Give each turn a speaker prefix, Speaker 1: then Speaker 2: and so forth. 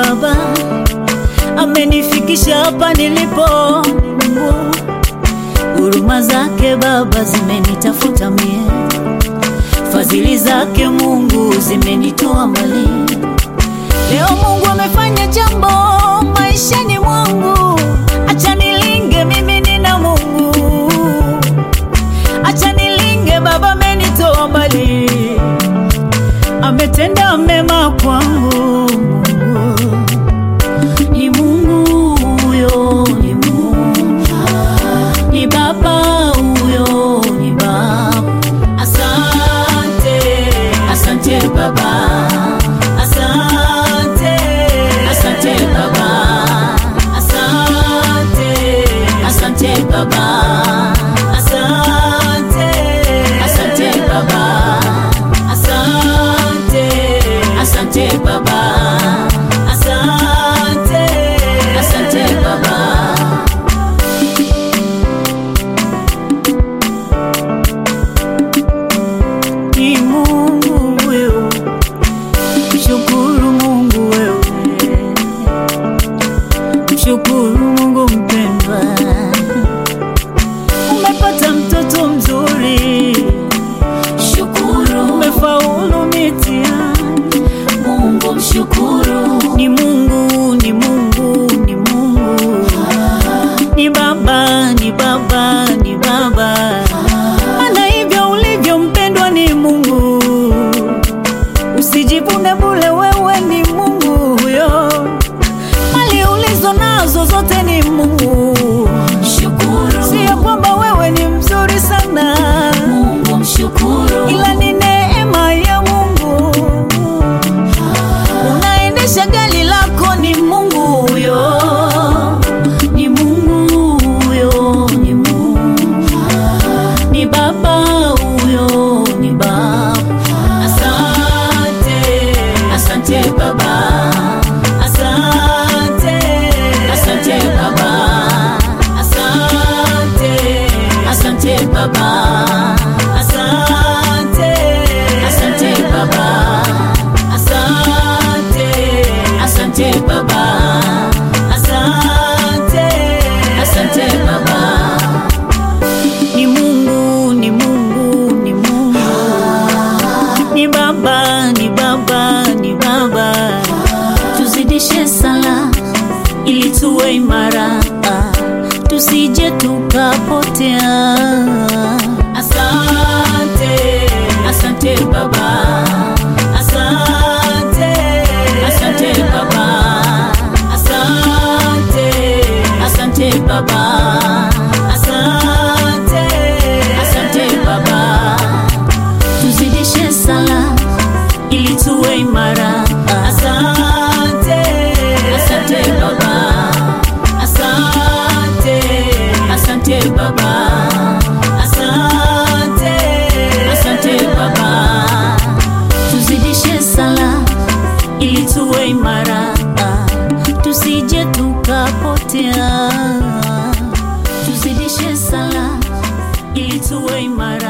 Speaker 1: Baba amenifikisha hapa nilipo. Mungu, huruma zake Baba zimenitafuta mie, fadhili zake Mungu zimenitoa mbali. Leo Mungu amefanya jambo maishani mwangu, acha nilinge, mimi nina Mungu, acha nilinge, Baba amenitoa mbali, ametenda mema kwangu. Mungu ni Mungu huyo, ni Mungu ni Baba huyo, ni Baba. Asante, asante Baba, asante, asante Baba, asante, asante Baba, asante, asante Baba, asante, asante Baba, asante, asante Baba. ni Mungu wewe, mshukuru Mungu wewe, mshukuru Mungu mpendwa, umepata mtoto mzuri, shukuru, umefaulu mitihani, Mungu mshukuru, ni Mungu, ni Mungu, ni Mungu, ni Baba, ni Baba, ni Baba maana hivyo ulivyo mpendwa ni Mungu, usijivune bule, wewe ni Mungu huyo. Mali ulizo nazo zote ni Mungu, shukuru. Sio kwamba wewe ni mzuri sana Mungu, mshukuru, ila ni neema ya Mungu. Unaendesha gari lako ni Mungu huyo, ni Mungu huyo, ni Mungu ni baba huyo, ni baba. Asante, asante baba, asante, asante baba, asante, asante baba, asante, asante baba, asante, asante baba, asante, asante baba ni Mungu, ni Mungu, ni Mungu, ni Baba, ni Baba, ni Baba. Tuzidishe sala ili tuwe imara, tusije tukapotea. Asante, asante Baba, asante, asante Baba, asante, asante Baba, asante, asante Baba. Tuzidishe sala ili tuwe imara. Asante, asante Baba, asante, asante Baba, asante, asante Baba. Tuzidishe sala ili tuwe imara, tusije tukapotea. Tuzidishe sala ili tuwe imara.